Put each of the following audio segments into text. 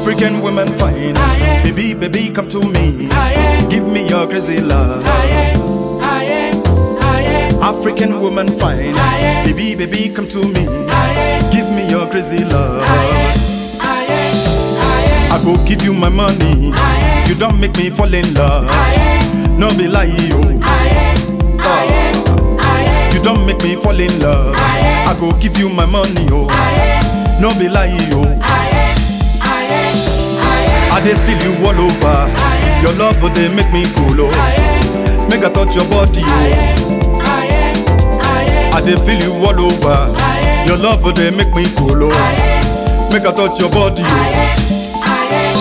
African women fine. Aye. Baby, baby, come to me. Aye. Give me your crazy love. Aye, aye, aye, African woman fine. Aye. Baby, baby, come to me. aye, Give me your crazy love. aye, aye, I go give you my money. Aye. You don't make me fall in love. aye, No be lie, yo. aye, aye, aye, You don't make me fall in love. Aye. I go give you my money, oh. aye, No be lie, yo. aye, aye, aye, I dey feel you all over. Aye. Your love oh, dey make me cool, oh. aye, Make I touch your body, oh. aye, aye, aye, I dey feel you all over. Aye. Your love oh, dey make me cool, oh. aye, Make I touch your body, oh. aye, aye, aye.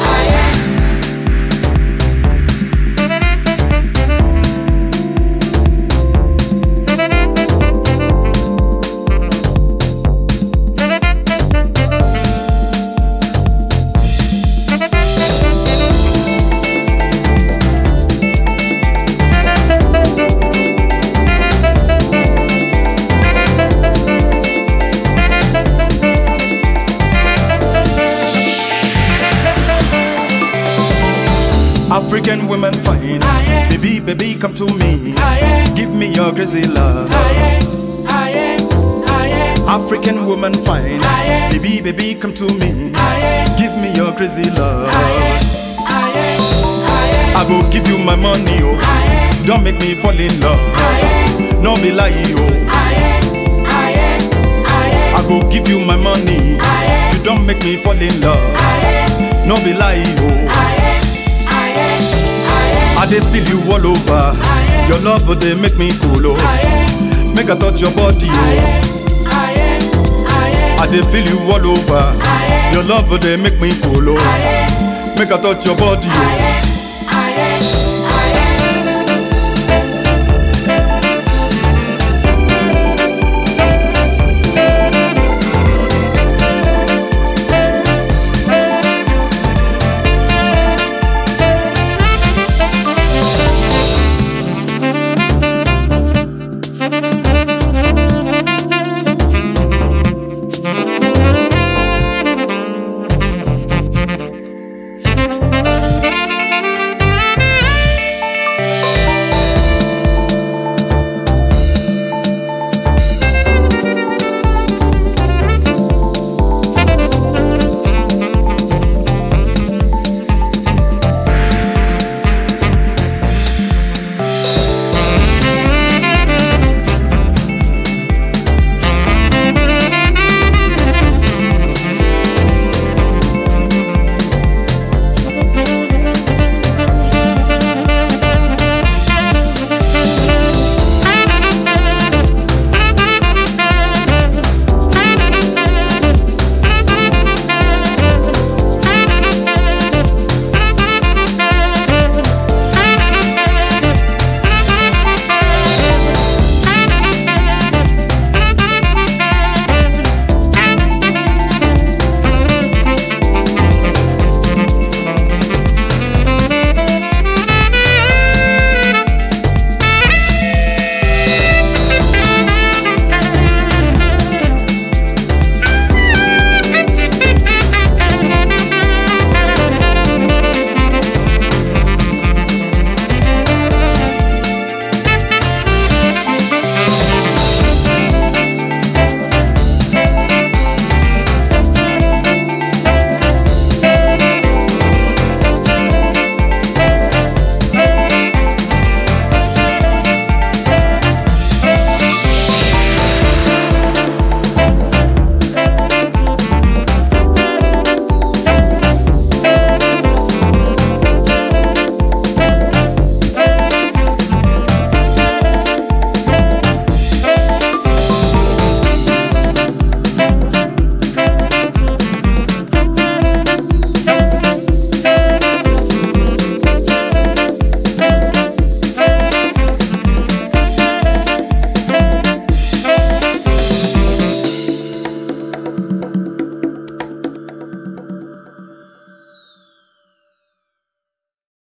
African women fine. Aye. Baby, baby, come to me. Aye, Give me your crazy love. aye, aye, aye, African woman fine. Aye. Baby, baby, come to me. aye, Give me your crazy love. aye, aye, aye, I go give you my money, oh. aye, Don't make me fall in love. aye, No be lie, oh. aye, aye, aye, I go give you my money. Aye. You don't make me fall in love. aye, No be lie, oh. aye, aye, aye, I dey feel you all over. Aye. Your love oh, dey make me cool, oh. aye, Make I touch your body, oh. aye, aye, aye, I dey feel you all over. Aye. Your love oh, dey make me cool, oh. aye, Make I touch your body, oh. aye,